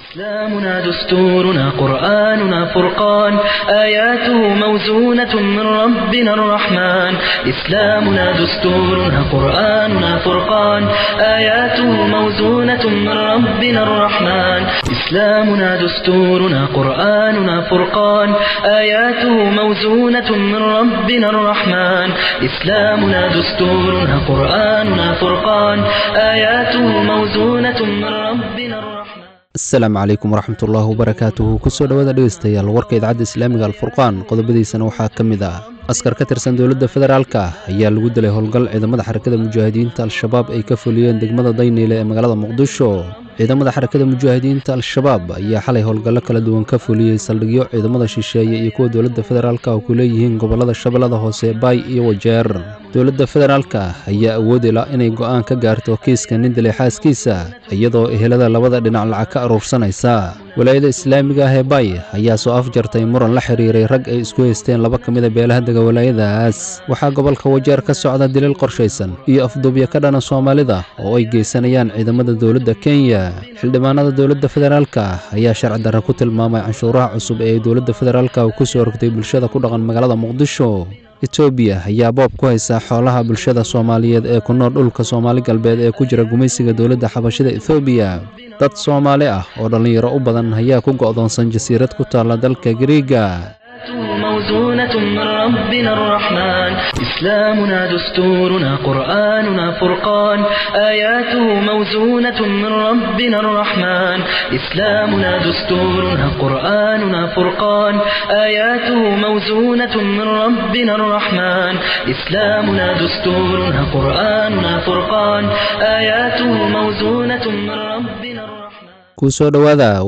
إسلامنا دستورنا قرآننا فرقان آياته موزونة من ربنا الرحمن إسلامنا دستورنا قرآننا فرقان آياته موزونة من ربنا الرحمن إسلامنا دستورنا قرآننا فرقان آياته موزونة من ربنا الرحمن إسلامنا دستورنا قرآننا فرقان آياته موزونة من ربنا الرحمن asalaamu calaykum waraxmatullaahi wabarakaatuhu kusoo dhowaada dhegeystayaal warka idaacadda islaamiga alfurqaan qodobadiisana waxaa ka mid ah askar ka tirsan dowladda federaalka ayaa lagu dilay howlgal ciidamada xarakada mujaahidiinta al-shabaab ay ka fuliyeen degmada dayniile ee magaalada muqdisho ciidamada xarakada mujaahidiinta al-shabaab ayaa xalay howlgallo kala duwan ka fuliyey saldhigyo ciidamada shisheeye iyo kuwa dowladda federaalka oo ku leeyihiin gobollada shabeellada hoose baay iyo wajeer dowladda federaalka ayaa awoodila inay go'aan ka gaarto kiiska nin dilay xaaskiisa iyadoo ehelada labada dhinac lacag ka aruursanaysa walaayada islaamiga ah ee baay ayaa soo afjartay muran la xiriiray rag ay isku haysteen laba ka mida beelaha dega walaayadaas waxaa gobolka wajeer ka socda dilil qorshaysan iyo afduubyo ka dhana soomaalida oo ay geysanayaan ciidamada dowladda kenya xildhibaanada dowladda federaalka ayaa sharci darre ku tilmaamay canshuuraha cusub ee ay dowladda federaalka ku soo rogtay bulshada ku dhaqan magaalada muqdisho etoobiya ayaa boob ku haysa xoolaha bulshada soomaaliyeed ee ku nool dhulka soomaali galbeed ee ku jira gumaysiga dowladda xabashida etoobiya dad soomaali ah oo dhallinyaro u badan ayaa ku go'doonsan jasiirad ku taalla dalka gariiga موزونة من ربنا الرحمن إسلامنا دستورنا قرآننا فرقان آياته موزونة من ربنا الرحمن إسلامنا دستورنا قرآننا فرقان آياته موزونة من ربنا الرحمن إسلامنا دستورنا قرآننا فرقان آياته موزونة من ربنا الرحمن kusoo dhowaada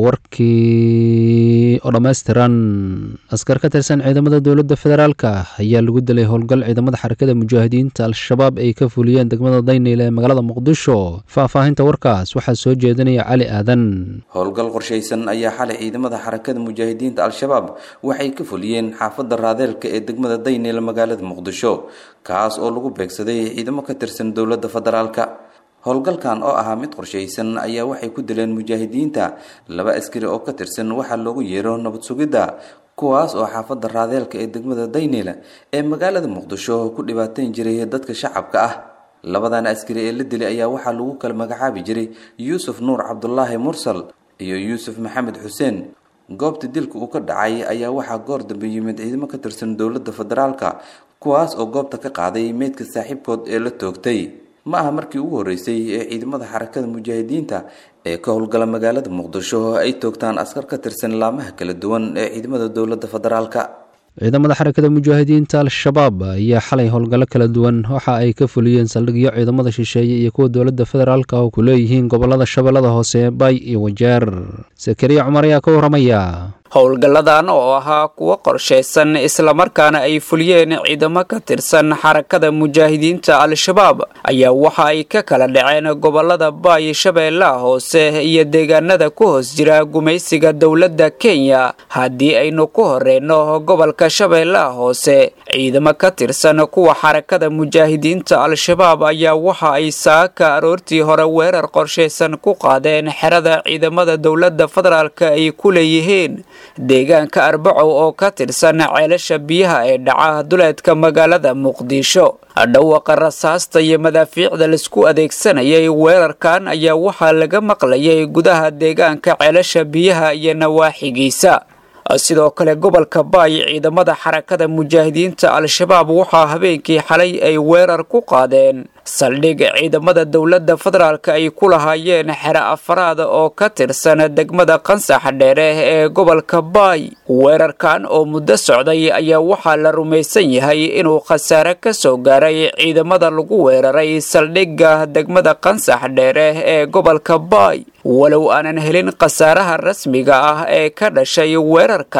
warkii oo dhammaystiran askar ka tirsan ciidamada dowladda federaalka ayaa lagu dilay howlgal ciidamada xarakada mujaahidiinta al-shabaab ay ka fuliyeen degmada dayniile ee magaalada muqdisho faahfaahinta warkaas waxaa soo jeedinaya cali aadan howlgal qorshaysan ayaa xalay ciidamada xarakada mujaahidiinta al-shabaab waxay ka fuliyeen xaafadda raadeelka ee degmada dayniile magaalada muqdisho kaas oo lagu beegsaday ciidamo ka tirsan dowladda federaalka howlgalkan oo ahaa mid qorshaysan ayaa waxay ku dileen mujaahidiinta laba askari oo ka tirsan waxaa loogu yeero nabad sugidda kuwaas oo xaafadda raadeelka ee degmada dayniile ee magaalada muqdisho ku dhibaateyn jiray dadka shacabka ah labadan askari ee la dilay ayaa waxaa lagu kala magacaabi jiray yuusuf nuur cabdulaahi mursal iyo yuusuf maxamed xuseen goobta dilka uu ka dhacay ayaa waxaa goor dambe yimid ciidamo ka tirsan dowladda federaalka kuwaas oo goobta ka qaaday meydka saaxiibkood ee la toogtay ma aha markii ugu horreysay ee ciidamada xarakada mujaahidiinta ee ka howlgala magaalada muqdisho ay toogtaan askar ka tirsan laamaha kala duwan ee ciidamada dowladda federaalka ciidamada xarakada mujaahidiinta al-shabaab ayaa xalay howlgallo kala duwan waxa ay ka fuliyeen saldhigyo ciidamada shisheeye iyo kuwa dowladda federaalka oo ku leeyihiin gobollada shabeellada hoose baay iyo wajeer sakariya cumar ayaa ka warramaya howlgalladan oo ahaa kuwo qorshaysan islamarkaana ay fuliyeen ciidamo ka tirsan xarakada mujaahidiinta al-shabaab ayaa waxa ay ka kala dhaceen gobolada baay shabeellaha hoose iyo deegaanada ku hoos jira gumaysiga dowladda kenya haddii aynu ku horeyno gobolka shabeellaha hoose ciidamo ka tirsan kuwa xarakada mujaahidiinta al-shabaab ayaa waxa ay saaka aroortii hore weerar qorshaysan ku qaadeen xerada ciidamada dowladda federaalk ay ku leeyihiin deegaanka arbacow oo ka tirsan ceelasha biyaha ee dhaca duleedka magaalada muqdisho dhawaqa rasaasta iyo madaafiicda laisku adeegsanayay weerarkan ayaa waxaa laga maqlayay gudaha deegaanka ceelasha biyaha iyo nawaaxigiisa sidoo kale gobolka baay ciidamada xarakada mujaahidiinta al-shabaab waxaa habeenkii xalay ay weerar ku qaadeen saldhig ciidamada dowladda federaalk ay ku lahaayeen xere afaraad oo ka tirsan degmada qansax dheere ee gobolka baay weerarkan oo muddo socday ayaa waxaa la rumaysan yahay inuu khasaare ka soo gaaray ciidamada lagu weeraray saldhigga degmada qansax dheere ee gobolka baay walow aanan helin khasaaraha rasmiga ah ee ka dhashay weerarkan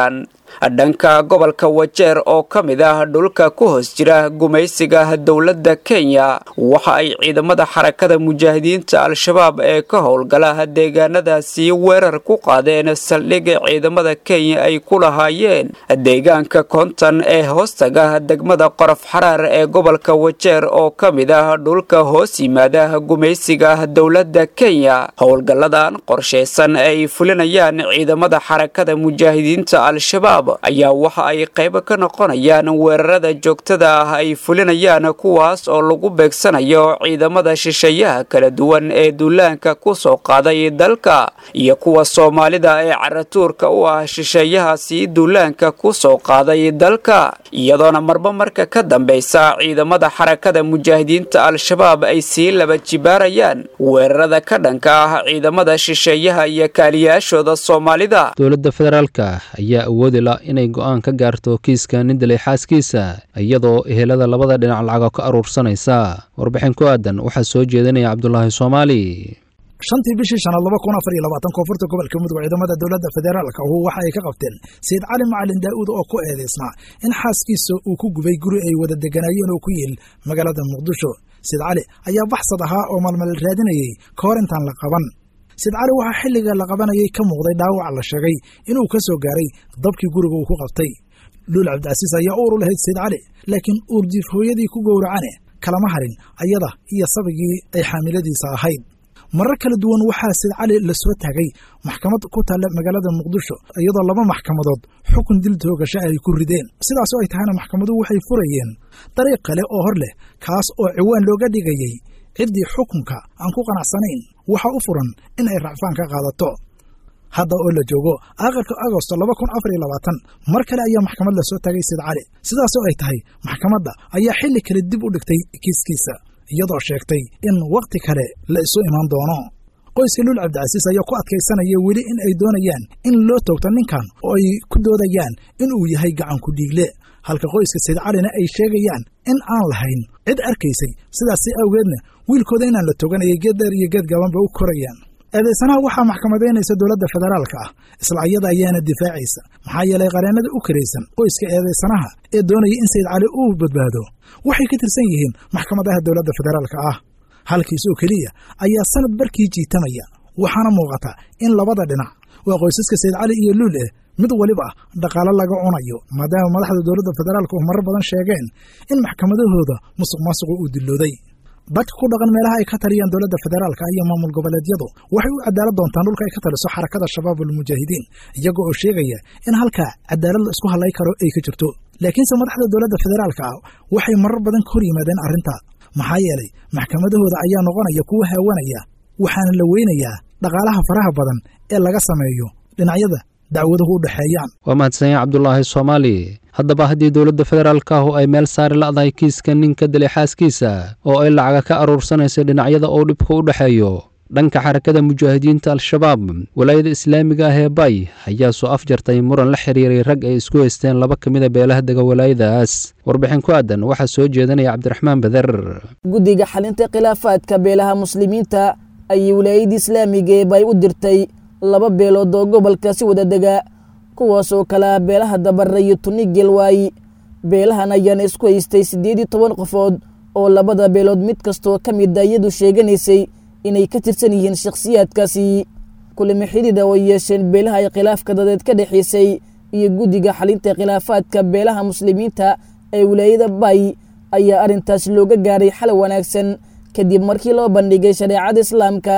dhanka gobolka wajeer oo ka mid ah dhulka ku hoos jira gumaysiga dowladda kenya waxa ay ciidamada xarakada mujaahidiinta al-shabaab ee ka howlgala deegaanadaasi weerar ku qaadeen saldhigga ciidamada kenya ay ku lahaayeen deegaanka konton ee hoostaga degmada qorof xaraar ee gobolka wajeer oo ka mid ah dhulka hoos yimaada gumaysiga dowladda kenya howlgalladan qorshaysan ee ay fulinayaan ciidamada xarakada mujaahidiinta al-shabaab ayaa waxa ay qayb ka noqonayaan weerarada joogtada ah ay fulinayaan kuwaas oo lagu beegsanayo ciidamada shisheeyaha kala duwan ee duulaanka ku soo qaaday dalka iyo kuwa soomaalida ee caratuurka u ah shisheeyahaasi duulaanka ku soo qaaday dalka iyadoona marba marka ka dambaysa ciidamada xarakada mujaahidiinta al-shabaab ay sii laba jibaarayaan weerarada ka dhanka ah ciidamada shisheeyaha iyo kaaliyaashooda soomaalida dowladda federaalka ayaa awoodi la inay go'aan ka gaarto kiiska nin dilay xaaskiisa iyadoo ehelada labada dhinac lacago ka aruursanaysa warbixin ku aadan waxaa soo jeedinaya cabdulaahi soomaali shantii bishii shanaad laba kun afar iyo labaatan koonfurta gobolka mudug ciidamada dowladda federaalka ahu waxa ay ka qabteen sayid cali macalin daa'uud oo ku eedaysnaa in xaaskiisa uu ku gubay guri ay wada deganaayeen oo ku yiil magaalada muqdisho sayid cali ayaa baxsad ahaa oo malmal raadinayey ka hor intaan la qaban sayid cali waxaa xilliga la qabanayay ka muuqday dhaawac la sheegay inuu ka soo gaaray dabkii guriga uu ku qabtay luul cabdicasiis ayaa uur u lahayd sayid cali laakiin uurjiif hooyadii ku gowracane kalama harin ayada iyo sabigii ay xaamiladiisa ahayd marar kala duwan waxaa sayid cali la soo taagay maxkamad ku taalla magaalada muqdisho iyadoo laba maxkamadood xukun dil toogasha ay ku rideen sidaasoo ay tahayna maxkamaduhu waxay furayeen dariiq kale oo hor leh kaas oo ciwaan looga dhigayey ciddii xukunka aan ku qanacsanayn waxaa u furan in ay racfaan ka qaadato hadda oo la joogo aakhirka agosto laba kun afar iyo labaatan mar kale ayaa maxkamad la soo taagay sayid cali sidaasoo ay tahay maxkamadda ayaa xilli kale dib u dhigtay kiiskiisa iyadoo sheegtay in wakhti kale la isu imaan doono qoyska luul cabdicasiis ayaa ku adkaysanaya weli in ay doonayaan in loo toogto ninkan oo ay ku doodayaan in uu yahay gacanku dhiigle halka qoyska sayid calina ay sheegayaan in aan lahayn cid arkaysay sidaasi awgeedna wiilkooda inaan la toganayay geed dheer iyo geed gabanba u korayaan eedaysanaha waxaa maxkamadaynaysa dowladda federaalka ah isla ayada ayaana difaacaysa maxaa yeelay qareennada u karaysan qoyska eedaysanaha ee doonaya in sayid cali uu badbaado waxay ka tirsan yihiin maxkamadaha dowladda federaalka ah halkiis oo keliya ayaa sanad barkii jiitamaya waxaana muuqata in labada dhinac waa qoysaska sayid cali iyo luul eh mid waliba dhaqaalo laga cunayo maadaama madaxda dowladda federaalka oo marar badan sheegeen in maxkamadahooda musuq maasuqu uu dillooday dadka ku dhaqan meelaha ay ka taliyaan dowladda federaalka iyo maamul goboleedyadu waxay u cadaalad doontaan dhulka ay ka taliso xarakada shabaab almujaahidiin iyaga oo sheegaya in halkaa cadaalad la isku hadlay karo ay ka jirto laakiinse madaxda dowladda federaalka ah waxay marar badan ka hor yimaadeen arrinta maxaa yeelay maxkamadahooda ayaa noqonaya kuwa haawanaya waxaana la weynayaa dhaqaalaha faraha badan ee laga sameeyo dhinacyada dacwaduhu u dhexeeyaan waa mahadsanya cabdulaahi soomaali haddaba haddii dowladda federaalka ahu ay meel saari la'dahay kiiska ninka dilay xaaskiisa oo ay lacaga ka aruursanayso dhinacyada uu dhibka u dhexeeyo dhanka xarakada mujaahidiinta al-shabaab walaayada islaamiga ah ee bay ayaa soo afjartay muran la xiriiray rag ay isku haysteen laba ka mida beelaha dega walaayadaas warbixin ku aadan waxaa soo jeedanaya cabdiraxmaan bader guddiga xalinta khilaafaadka beelaha muslimiinta ayay walaayada islaamiga ee bay u dirtay laba beelood oo gobolka si wada dega kuwaas oo kalea beelaha dabare iyo tuni gelwaay beelahan ayaana isku haystay siddeed iyo toban qofood oo labada beelood mid kastoo ka mida iyadu sheeganaysay inay ka tirsan yihiin shakhsiyaadkaasi kulamo xidida oo yeesheen beelaha ay khilaafka dadeed ka dhexaysay iyo guddiga xalinta khilaafaadka beelaha muslimiinta ee wilaayada bay ayaa arrintaas looga gaaray xal wanaagsan kadib markii loo bandhigay shareecada islaamka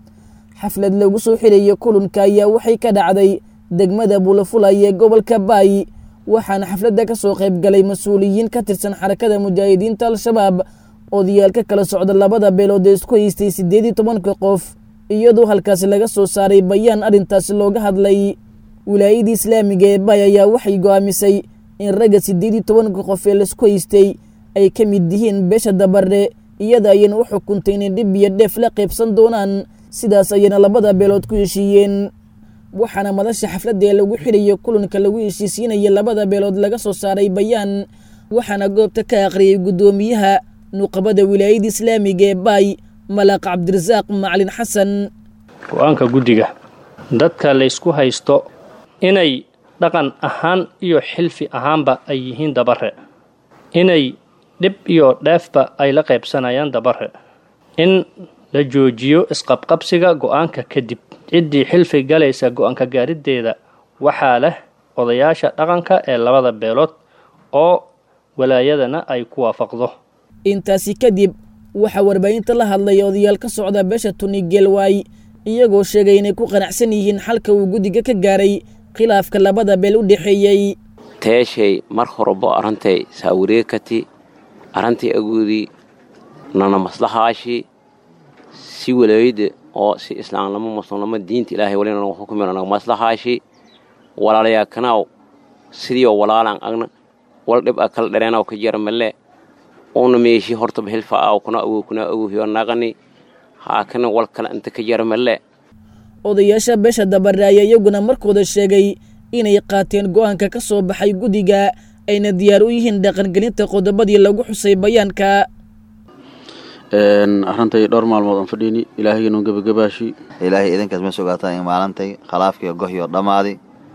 xaflad lagu soo xirayo kulanka ayaa waxay ka dhacday degmada bulafulay ee gobolka baay waxaana xafladda ka soo qayb galay mas-uuliyiin ka tirsan xarakada mujaahidiinta al-shabaab odayaal ka kala socda labada beelood ee isku haystay siddeed iyo tobanka qof iyadoo halkaasi laga soo saaray bayaan arrintaasi looga hadlay wilaayadii islaamiga ee baay ayaa waxay go'aamisay in ragga siddeed iyo tobanka qof ee laisku haystay ay ka mid yihiin beesha dabare iyada ayayna u xukuntay inay dhib iyo dheef la qaybsan doonaan sidaas ayayna labada beelood ku heshiiyeen waxaana madasha xafladda ee lagu xirayo kulanka lagu heshiisiinaya labada beelood laga soo saaray bayaan waxaana goobta ka akhriyey guddoomiyaha nuqabada wilaayada islaamiga ee baay malaaq cabdirasaaq macalin xasan go-aanka guddiga dadka laysku haysto inay dhaqan ahaan iyo xilfi ahaanba ay yihiin dabare inay dhib iyo dheefba ay la qaybsanayaan dabare in la joojiyo isqabqabsiga go-aanka kadib ciddii xilfi galaysa go-aanka gaariddeeda waxaa leh odayaasha dhaqanka ee labada beelood oo walaayadana ay ku waafaqdo intaasi kadib waxaa warbaahinta la hadlay odayaal ka socda beesha tuni geelwaay iyagoo sheegay inay ku qanacsan yihiin xalka uu guddiga ka gaaray khilaafka labada beel u dhexeeyey teeshay mar horebo arrantay saawareekati arrantai agoodii nana maslahaashi si walaayada oo si islaamnimo muslimnimo diinta ilaahay walina nagu xukumin naga maslahaashi walaalayaa kanaaw sidiioo walaalaan agna wal dhib a kala dhereenaw ka jara male una meeshi hortaba hilfa aaw kuna awow kuna awowhiyo naqani haakana wal kale inta ka jara male odayaasha beesha dabare ayaa iyaguna markooda sheegay inay qaateen go-aanka ka soo baxay guddiga ayna diyaar u yihiin dhaqangelinta qodobadii lagu xusay bayaanka arrantay dhowr maalmood aan fadhiini ilaahayganun gebagabaashi ilaahay idinkaas ma sugaataan in maalintay khalaafkiiyo gohyo dhammaadi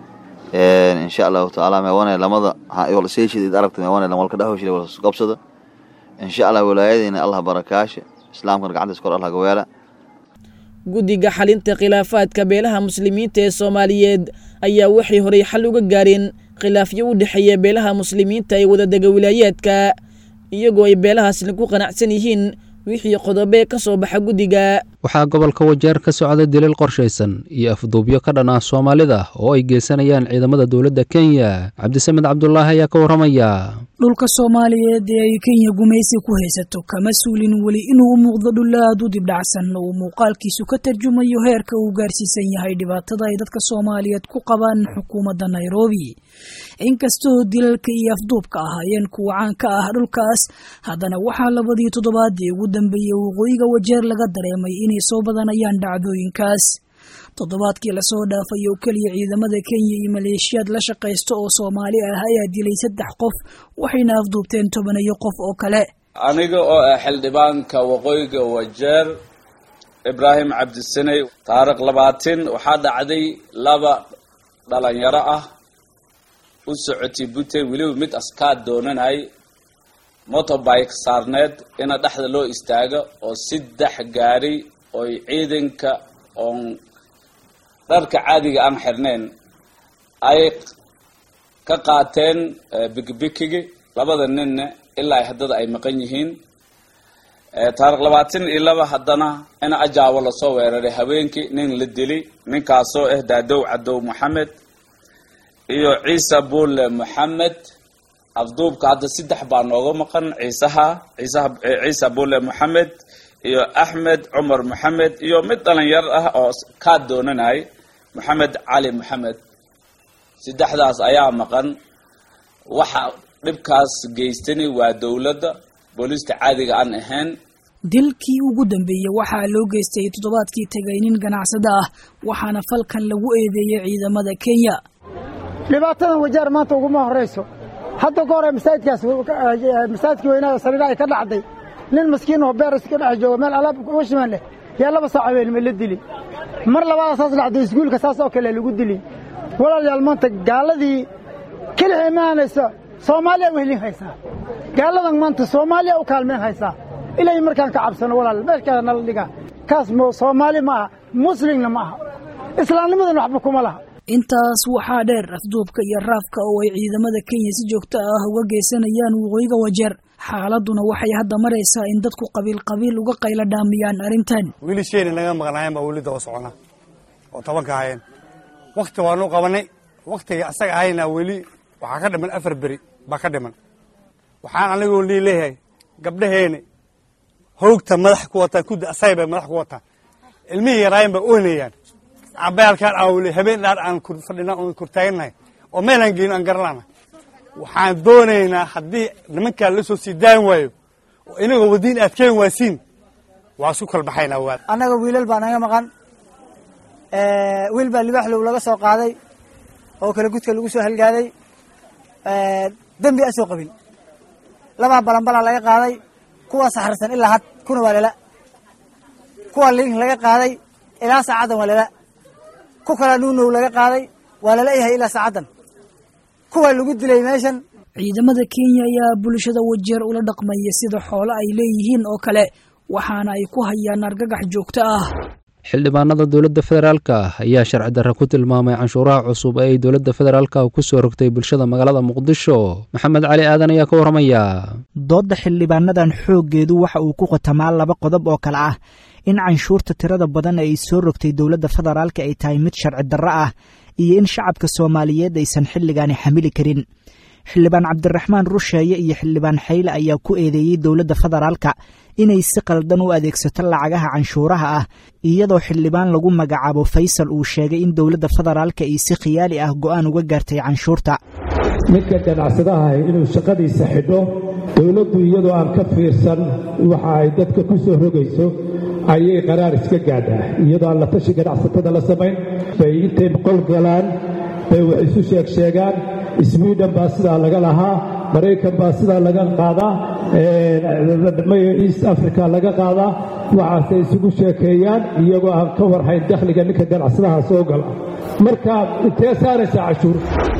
insha allahu tacaala meewane lamada seeshid aragta meewane walka dhahoshile walgobsada insha allah walaayadiina allah barakaashe islaamkana gacantiis kor allah gaweela guddiga xalinta khilaafaadka beelaha muslimiinta ee soomaaliyeed ayaa waxay horay xal uga gaareen khilaafyo u dhexeeya beelaha muslimiinta ee wadadega wilaayaadka iyagoo ay beelahaasna ku qanacsan yihiin wixii qodobee ka soo baxa guddiga waxaa gobolka wajeer ka socda dilil qorshaysan iyo afduubyo ka dhan ah soomaalida oo ay geysanayaan ciidamada dowladda kenya cabdisamed cabdulaahi ayaa ka warramaya dhulka soomaaliyeed ee ay kenya gumaysi ku haysato kama suulin weli inuu u muuqdo dhul aad u dibdhacsan oo uu muuqaalkiisu ka tarjumayo heerka uu gaarsiisan yahay dhibaatada ay dadka soomaaliyeed ku qabaan xukuumadda nairobi inkastoo dilalka iyo afduubka ahaayeen kuwa caan ka ah dhulkaas haddana waxaa labadii toddobaadii ugu dambeeyey waqooyiga wajeer laga dareemay inay soo badanayaan dhacdooyinkaas toddobaadkii lasoo dhaafay oo keliya ciidamada kenya iyo maleeshiyaad la shaqaysta oo soomaali ah ayaa dilay saddex qof waxayna afduubteen tobanayo qof oo kale aniga oo ah xildhibaanka waqooyiga wajeer ibraahim cabdisaney taariikh labaatin waxaa dhacday laba dhalinyaro ah u socotay buntland weliba mid askaad doonanay motorbike saarneed ina dhexda loo istaago oo saddex gaari oy ciidanka oon dharka caadiga aan xirnayn ay ka qaateen bikibikigi labada ninna ilaa ay haddada ay maqan yihiin taariikh labaatan iyo laba haddana in ajaawo lasoo weeraray habeenkii nin la dili ninkaasoo ah daadow cadow maxamed iyo ciise buule maxamed afduubka hadda saddex baa nooga maqan ciisaha ciisaha ciise buule maxamed iyo axmed cumar maxamed iyo mid dhalinyar ah oo kaa doonanay maxamed cali maxamed saddexdaas ayaa maqan waxa dhibkaas geystani waa dowladda booliista caadiga aan ahayn dilkii ugu dambeeyey waxaa loo geystay toddobaadkii tegay nin ganacsada ah waxaana falkan lagu eedeeyey ciidamada kenya dhibaatadan wajaar maanta uguma horrayso hadda ka hore masaajidkaas masaajidkii weynaa sariira ay ka dhacday nin maskiin oo beer iska dhex jooga meel alaab uga shimaan leh yaa laba saac habeenima la dili mar labaada saas dhacday iskuulka saas oo kale lagu dili walaalayaal maanta gaaladii kelixii imaanaysa soomaaliya wehlin haysaa gaaladan maanta soomaaliya u kaalmeen haysaa ilay markaan ka cabsano walaal meeshkaada nala dhigaa kaas soomaali ma aha muslimna ma aha islaamnimadan waxba kuma laha intaas waxaa dheer afduubka iyo raafka oo ay ciidamada kenya si joogto ah uga geysanayaan waqooyiga wajeer xaaladuna waxay hadda maraysaa in dadku qabiil qabiil uga qaylo dhaamiyaan arrintan wiilasheena naga maqnaayeen baa weli daba socona oo tobanka ahayeen wakhti waanu qabanay wakhtiga asaga ahayna weli waxaa ka dhiman afar beri baa ka dhiman waxaan anigoo lii leeyahay gabdhaheena hoogta madax ku wataan kudda asay bay madax ku wataan ilmihii yaraayen baa oynayaan cabayaalkaan aawle habeen dhaar aan fadhina oon kurtaagannahay oo meelaan geyno aan garanana waxaan doonaynaa haddii nimankaa la soo sii daan waayo oo inagoo wadiin aad keen waasiin waa isku kalbaxaynaa waa annaga wiilal baa naga maqan wiil baa libaaxlow laga soo qaaday oo kale gudka lagu soo halgaaday dembi a soo qabin labaa balanbalaa laga qaaday kuwa saxarsan ilaa had kuna waa lela kuwa liin laga qaaday ilaa saacaddan waa lela ku kalaa nuunow laga qaaday waa lala yahay ilaa saacaddan kuwaa lagu dilay meeshan ciidamada kenya ayaa bulshada wajeer ula dhaqmaya sida xoolo ay leeyihiin oo kale waxaana ay ku hayaan argagax joogto ah xildhibaanada dowladda federaalka ayaa sharci darre ku tilmaamay canshuuraha cusub ee ay dowladda federaalka ku soo rogtay bulshada magaalada muqdisho maxamed cali aadan ayaa ka warramaya doodda xildhibaanadan xooggeedu waxa uu ku qotamaa laba qodob oo kale ah in canshuurta tirada badan ee ay soo rogtay dowladda federaalka ay tahay mid sharci darro ah iyo in shacabka soomaaliyeed aysan xilligaani xamili karin xildhibaan cabdiraxmaan rusheeye iyo xildhibaan xayle ayaa ku eedeeyey dowladda federaalka inay si qaldan u adeegsato lacagaha canshuuraha ah iyadoo xildhibaan lagu magacaabo faysal uu sheegay in dowladda federaalka ay si khiyaali ah go'aan uga gaartay canshuurta midka ganacsadaha inuu shaqadiisa xidho dowladdu iyadoo aan ka fiirsan waxa ay dadka ku soo rogayso ayay qaraar iska gaadhaa iyadoo aan la tashi ganacsatada la samayn bay intay qol galaan bay wax isu sheeg sheegaan sweden baa sidaa laga lahaa maraykan baa sidaa laga qaadaa east africa laga qaadaa waxaasay isugu sheekeeyaan iyagoo aan ka warhayn dakhliga ninka ganacsadaha soo gala marka intee saaraysaa cashuur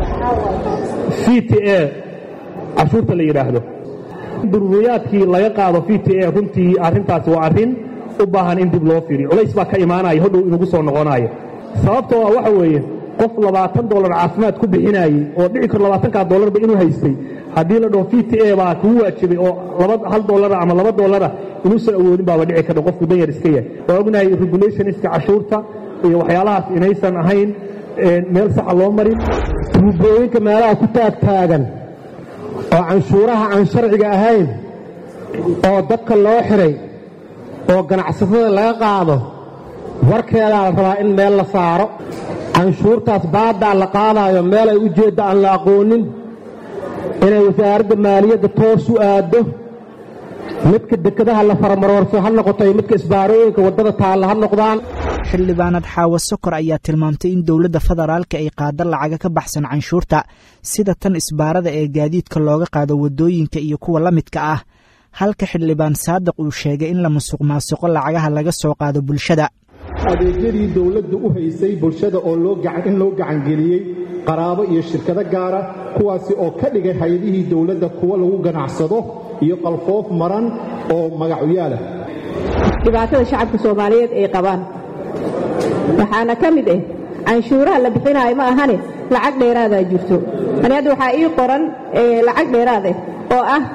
c t a cashuurta la yidhaahdo duruuriyaadkii laga qaado v t a runtii arrintaasi waa arrin u baahan in dib loo fiiriyo culays baa ka imaanaya hodhow inagu soo noqonayo sababtoo ah waxa weeye qof labaatan dolar caafimaad ku bixinaayey oo dhici karo labaatankaa dolarba inuu haystay haddii la dhaho v t a baa kugu waajibay oo hal dolara ama laba dolara inuusan awoodin baaba dhici karta qofku danyar iska yahay waa ognahay regulationska cashuurta iyo waxyaalahaas inaysan ahayn meel saxa loo marin tuubooyinka meelaha ku taagtaagan oo canshuuraha aan sharciga ahayn oo dadka loo xiray oo ganacsatada laga qaado warkeedaa la rabaa in meel la saaro canshuurtaas baaddaa la qaadaayo meel ay ujeedda aan la aqoonin inay wasaaradda maaliyadda toos u aaddo midka dekedaha la faramaroorso ha noqoto iyo midka isbaarooyinka waddada taalla ha noqdaan xildhibaanad xaawo sokor ayaa tilmaamtay in dowladda federaalka ay qaado lacaga ka baxsan canshuurta sida tan isbaarada ee gaadiidka looga qaado waddooyinka iyo kuwa la midka ah halka xildhibaan saadiq uu sheegay in la musuq maasuqo lacagaha laga soo qaado bulshada adeegyadii dowladdu u haysay bulshada oo in loo gacangeliyey qaraabo iyo shirkado gaara kuwaasi oo ka dhigay hay-adihii dowladda kuwa lagu ganacsado iyo qalfoof maran oo magacuyaalah dhibaatada shacabka soomaaliyeed ay qabaan waxaana ka mid ah canshuuraha la bixinaayo ma ahane lacag dheeraadaa jirto ani hadda waxaa ii qoran lacag dheeraad ah oo ah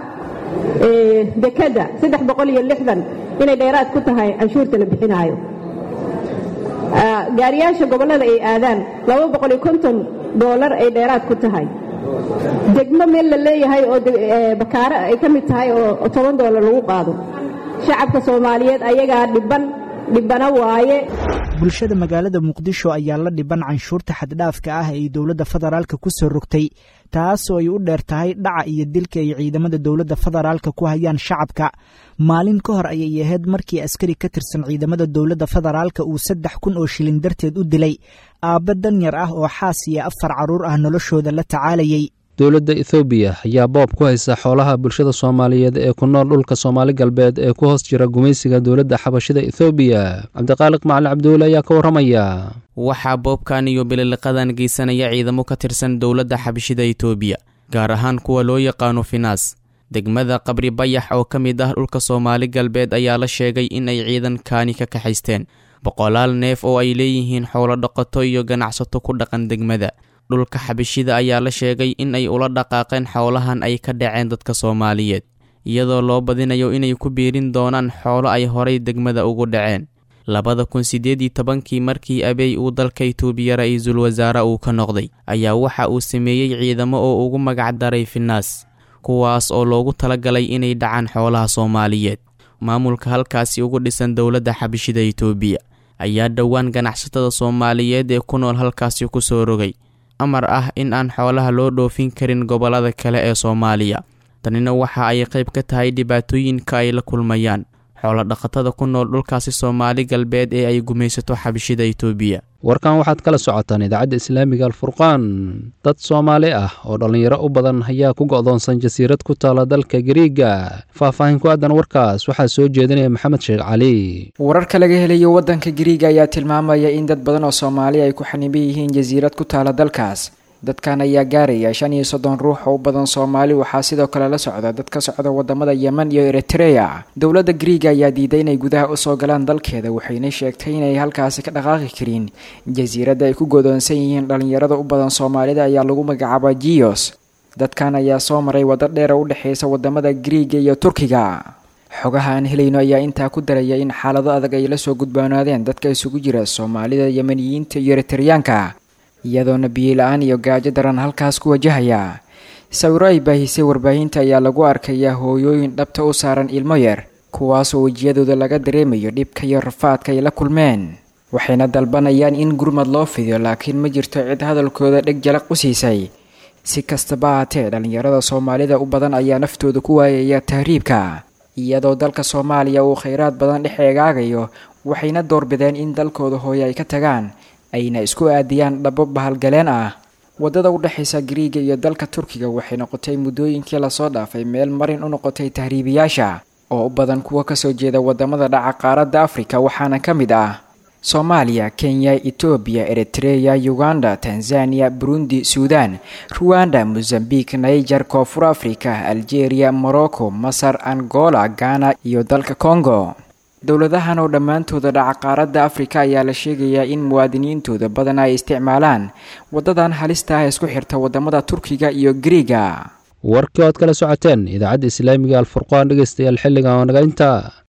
dekadda saddex boqol iyo lixdan inay dheeraad ku tahay canshuurta la bixinaayo gaariyaasha gobollada ay aadaan laba boqol iyo konton doolar ay dheeraad ku tahay degmo meel la leeyahay oo bakaaro ay ka mid tahay oo toban doolar lagu qaado shacabka soomaaliyeed ayagaa dhiban dhibana waaye bulshada magaalada muqdisho ayaa la dhiban canshuurta xaddhaafka ah ay dowladda federaalka ku soo rogtay taasoo ay u dheer tahay dhaca iyo dilka ay ciidamada dowladda federaalka ku hayaan shacabka maalin ka hor ayay ahayd markii askari ka tirsan ciidamada dowladda federaalka uu saddex kun oo shilin darteed u dilay aabba danyar ah oo xaas iyo afar carruur ah noloshooda la tacaalayay dowladda ethoobiya ayaa boob ku haysa xoolaha bulshada soomaaliyeed ee ku nool dhulka soomaali galbeed ee ku hoos jira gumaysiga dowladda xabashida ethoobiya cabdiqaaliq macalin cabdiweli ayaa ka warramaya waxaa boobkan iyo bililiqadan geysanaya ciidamo ka tirsan dowladda xabashida etoobiya gaar ahaan kuwa loo yaqaano finaas degmada qabri bayax oo ka mid ah dhulka soomaali galbeed ayaa la sheegay in ay ciidankaani ka kaxaysteen boqolaal neef oo ay leeyihiin xoolo dhaqato iyo ganacsato ku dhaqan degmada dhulka xabashida ayaa la sheegay in ay ula dhaqaaqeen xoolahan ay ka dhaceen dadka soomaaliyeed iyadoo loo badinayo inay ku biirin doonaan xoolo ay horay degmada ugu dhaceen labada kun siddeed iyo tobankii markii abeey uu dalka itoobiya ra-iisul wasaare uu ka noqday ayaa waxa uu sameeyey ciidamo oo ugu magac daray finaas kuwaas oo loogu talagalay inay dhacaan xoolaha soomaaliyeed maamulka halkaasi ugu dhisan dowladda xabashida itoobiya ayaa dhowaan ganacsatada soomaaliyeed ee ku nool halkaasi ku soo rogay amar ah in aan xoolaha loo dhoofin karin gobollada kale ee soomaaliya tanina waxa ay qayb ka tahay dhibaatooyinka ay la kulmayaan xoolo dhaqatada ku nool dhulkaasi soomaali galbeed ee ay gumaysato xabashida itoobiya warkan waxaad kala socotaan idaacadda islaamiga alfurqaan dad soomaali ah oo dhallinyaro u badan ayaa ku go'doonsan jasiirad ku taala dalka gariiga faahfaahin ku aadan warkaas waxaa soo jeedinaya maxamed sheekh cali wararka laga helayo waddanka gariiga ayaa tilmaamaya in dad badan oo soomaali ay ku xaniban yihiin jasiirad ku taala dalkaas dadkan ayaa gaaraya shan iyo soddon ruux oo u badan soomaali waxaa sidoo kale la socda dad ka socda wadamada yemen iyo eritreya dowladda griiga ayaa diiday inay gudaha usoo galaan dalkeeda waxayna sheegtay inay halkaasi ka dhaqaaqi karin jasiiradda ay ku godoonsan yihiin dhalinyarada u badan soomaalida ayaa lagu magacaaba jios dadkan ayaa soo maray waddo dheer oo u dhexeysa wadamada griiga iyo turkiga xogaha aan helayno ayaa intaa ku daraya in xaalado adag ay la soo gudboonaadeen dadka isugu jira soomaalida yemeniyiinta iyo eritreyaanka iyadoona biyo-la-aan iyo gaajo daran halkaas ku wajahaya sawiro ay baahisay warbaahinta ayaa lagu arkayaa hooyooyin dhabta u saaran ilmo yar kuwaasoo wejiyadooda laga dareemayo dhibka iyo rafaadka ay la kulmeen waxayna dalbanayaan in gurmad loo fidiyo laakiin ma jirto cid hadalkooda dheg jalaq u siisay si kastaba haatee dhallinyarada soomaalida u badan ayaa naftooda ku waayaya tahriibka iyadoo dalka soomaaliya uu khayraad badan dhex eegaagayo waxayna doorbideen in dalkooda hooye ay ka tagaan ayna isku aadiyaan dhabo bahalgaleen ah waddada u dhexaysa griiga iyo dalka turkiga waxay noqotay muddooyinkii lasoo dhaafay meel marin u noqotay tahriibiyaasha oo u badan kuwa kasoo jeeda wadamada dhaca qaaradda afrika waxaana ka mid ah soomaaliya kenya etoobiya eritreya uganda tanzaniya burundi suudan ruwanda mozambique niger koonfur africa algeria morocco masar angola ghana iyo dalka congo dowladahan oo dhammaantooda dhaca qaaradda afrika ayaa la sheegayaa in muwaadiniintooda badan ay isticmaalaan waddadan halista ah isku xirta wadamada turkiga iyo griiga warkii ood kala socoteen idaacadda islaamiga alfurqaan dhegeystayaal xilligan oo naga intaa